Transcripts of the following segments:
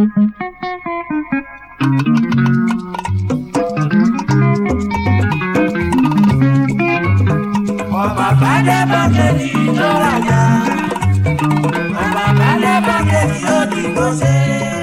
ọba balẹ̀ bọ́kẹ́tì tó rajà ọba balẹ̀ bọ́kẹ́tì ó dìbò ṣe.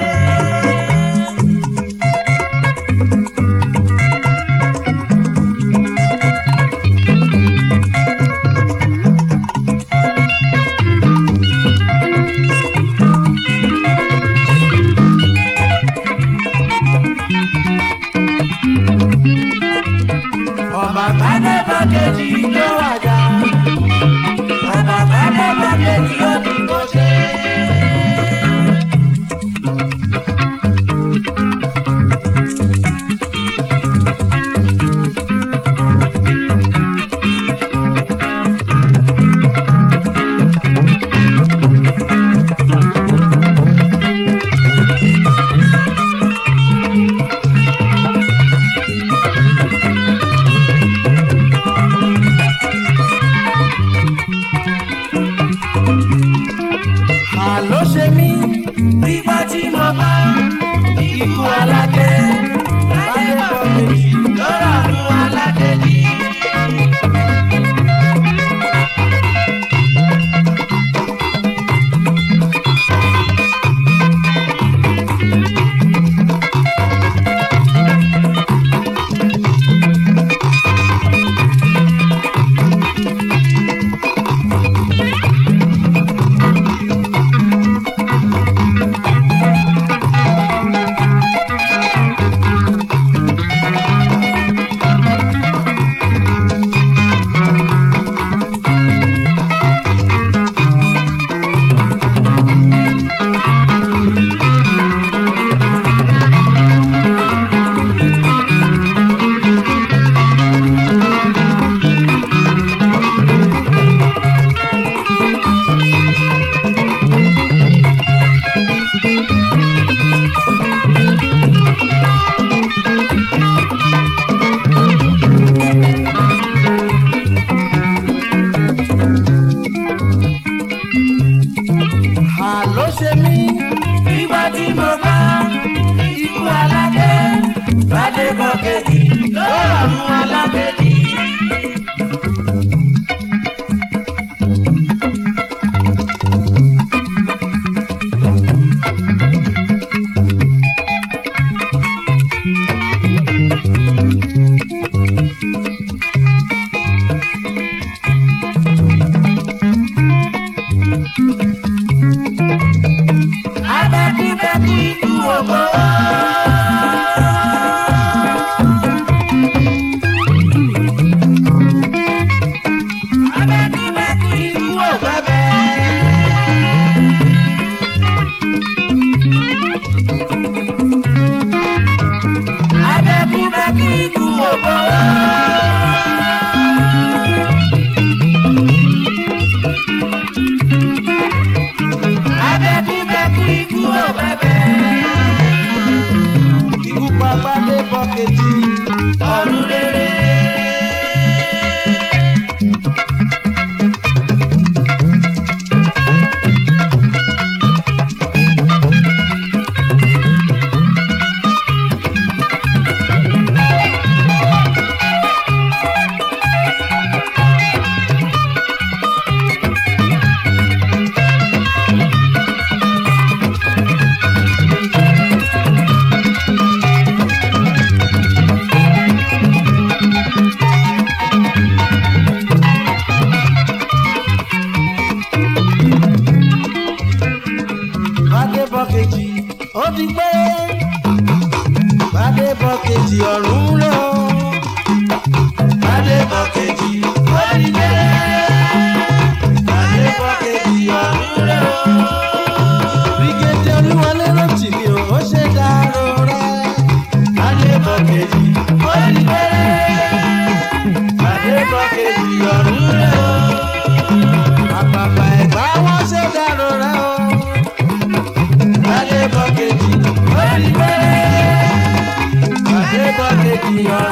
ọba balẹ̀ bọ́kẹ́tì tó rajà ọba balẹ̀ bọ́kẹ́tì ó dìbò ṣe. àló ṣe mí nígbà tí mo bá ikú aládé láyé bọ̀ méjì lọ́rọ̀ àánú aládé ní. àló ṣe mí nígbà tí mo bá ikú aládé bàdé bọ́kẹ́tì lọ́rọ̀ àánú aládé ní. abẹ́kúbẹ́kú ikú ògbó. abẹ́kúbẹ́kú ikú ògbẹ́bẹ́. abẹ́kúbẹ́kú ikú ògbó. abẹ́kúbẹ́kú ikú ògbẹ́bẹ́. ikú pa gbadé bọ́kẹ́tì ọ̀run rere. Bádé bọ́kejì ó ti pé. Bádé bọ́kejì ọ̀run rẹ̀ o. Bádé bọ́kejì ó ti pé. Bádé bọ́kejì ọ̀run rẹ̀ o. Bígédé Olúwọlé rántí mi ò ó ṣe dárò rẹ̀. Bádé bọ́kejì ó ti pé. Bádé bọ́kejì ọ̀run rẹ̀ o. Àpàpà ẹ̀gbá wọn ṣe dárò rẹ̀ o. Bádé bọ́kejì ó ti pé. Bádé bọ́kejì ọ̀run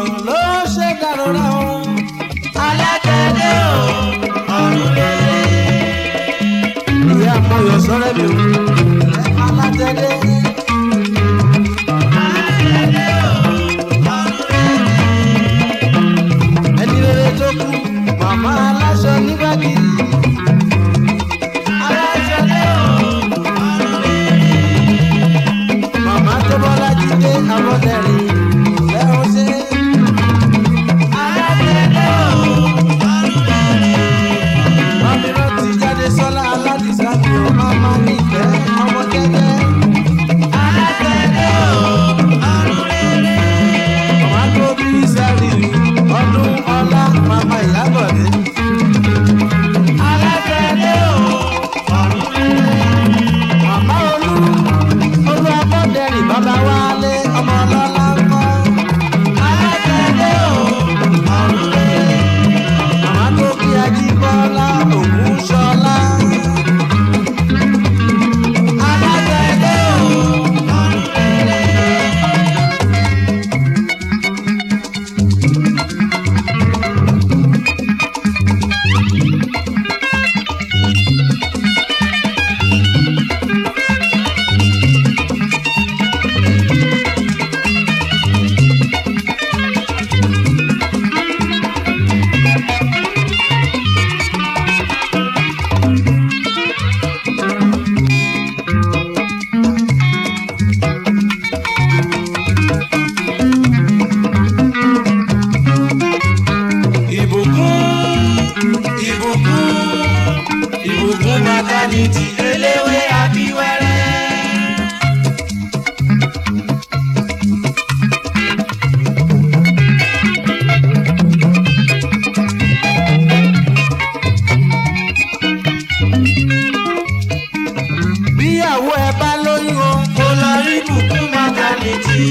ló ṣe dàrúra o. alágbẹ̀dẹ o ọ̀run rere. ìyá àmọyọ sọrẹ mi o. alátẹ̀dé. alágbẹ̀dẹ o ọ̀run rere. ẹni rere tó kú màmá aláṣọ nígbàgì. alágbẹ̀dẹ o ọ̀run rere. màmá tó bọ́lá jíde àbọ̀dẹ̀rìn lẹ́hìn ṣe. alágbẹ̀dẹ o ọ̀run rere. mami rántí jáde sọ́lá aládìsá mi ò má má nífẹ̀ ọmọ jẹ́jẹ́. alágbẹ̀dẹ o ọ̀run rere. màmá tó bí sẹ́rí ọdún ọlá màmá ìyábọ̀dé. alágbẹ̀dẹ o ọ̀run rere. màmá olú olú abọ́dẹ̀rìn bàbá wálé ọmọ ọlọ́lá ń kọ́. alágbẹ̀dẹ o ọ̀run rere. màmá tó bí ajíbọ́lá ògún ṣọlá. alágbẹ̀dẹ o ọ̀run rere. ìbùkún ìbùkún ìbùkún maternity eléwé àbíwẹ́rẹ́. bíyàwó ẹ bá lóyún o mo lọ rí bùkún maternity.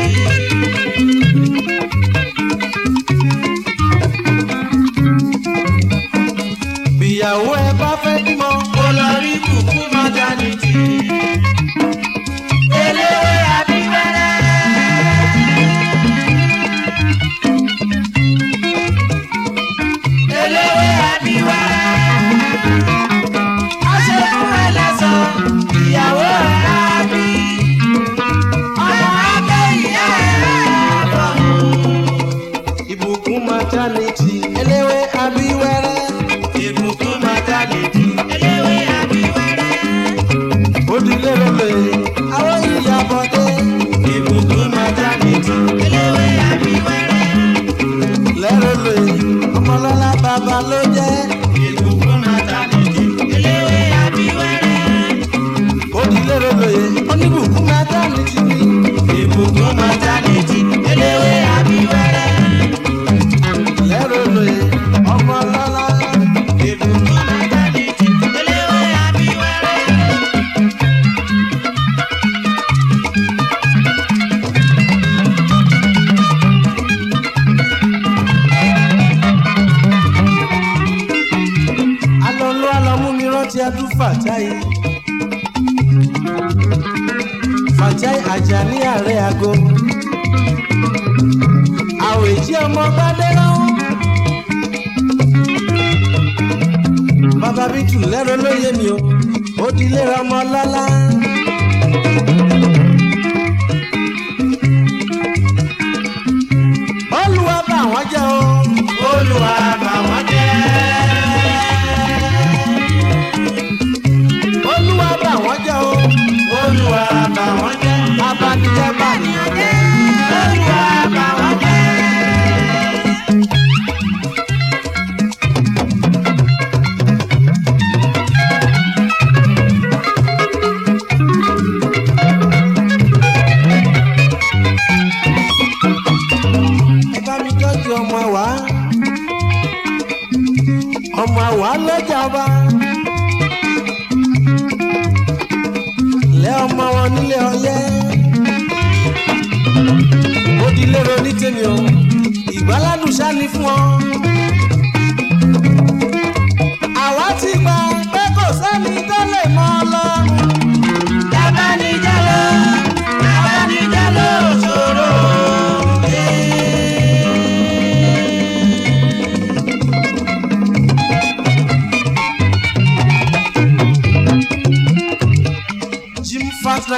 bíyàwó ẹ bá fẹ́ bímọ mo lọ rí bùkún maternity. eléwé àbíwẹ́rẹ́. eléwé àbíwẹ́rẹ́. aṣẹ́gun ẹlẹ́sàn ìyàwó ẹ̀ á bí. ọmọ akẹ́yìn ẹ̀ bọ̀. ìbùkún maternity eléwé abíwẹ́rẹ́ ìbùkún maternity. eléwé àbíwẹ́rẹ́. òdìlé rẹlẹ̀ àwọn ìyàbọ̀dé ìbùkún maternity. eléwé àbíwẹ́rẹ́. lẹ́rẹ̀lẹ̀ ọmọlọ́lá bàbá ló jẹ́ ìbùkún maternity. eléwé àbíwẹ́rẹ́. òdìlé rẹlẹ̀ oníbùkún maternity ni ìbùkún maternity. eléwé àbíwẹ́rẹ́. lẹ́rẹ̀lẹ̀ ọmọlọ́lá ìbùkún maternity. eléwé àbíwẹ́rẹ́. alọ́lọ́ alọ́mú mi rántí adún fàtáì fàtáì àjàní ààrẹ àgọ́ àwèjì ọmọ gbadẹ́rọ́ bàbá bí tù lẹ́rọ lóye mi o ó di lérò ọmọ lọ́lá. olùwà bá wọn jẹ́ o olùwà bà wọ́n jẹ́. olùwà bá wọn jẹ́ o olùwà bà wọ́n jẹ́. abanijẹ́ bá nìyàn jẹ́. olùwà bà wọ́n jẹ́. ẹ bá mi tọ́jú ọmọ wa ọmọ wa lọ́jà ọba lẹ́ ọmọ wọn nílé ọyẹ́ ó di lérò ní tèmi o ìgbáládùn sáni fún ọ. àwa ti gbà pé kò sẹ́ni tó lè mọ ọlọ́run. Tabanijalo, tabanijalo ṣòro.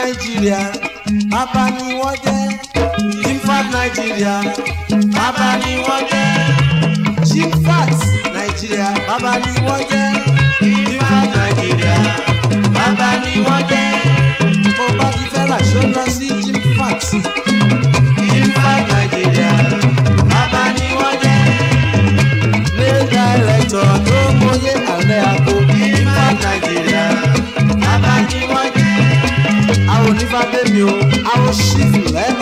nàìjíríà bàbá ni wọ́n jẹ́ jimfat nàìjíríà bàbá ni wọ́n jẹ́ jimfat nàìjíríà bàbá ni wọ́n jẹ́ jimfat nàìjíríà bàbá ni wọ́n jẹ́ bó bá ti fẹ́ rà ṣó lọ sí jimfat jimfat nàìjíríà bàbá ni wọ́n jẹ́ ní dàrẹ́tọ̀ tó mọyé àlẹ́ àpò jimfat nàìjíríà bàbá ni wọ́n jẹ́ àwọn onífàbẹ́mi o àwọn ṣífù lẹ́nu.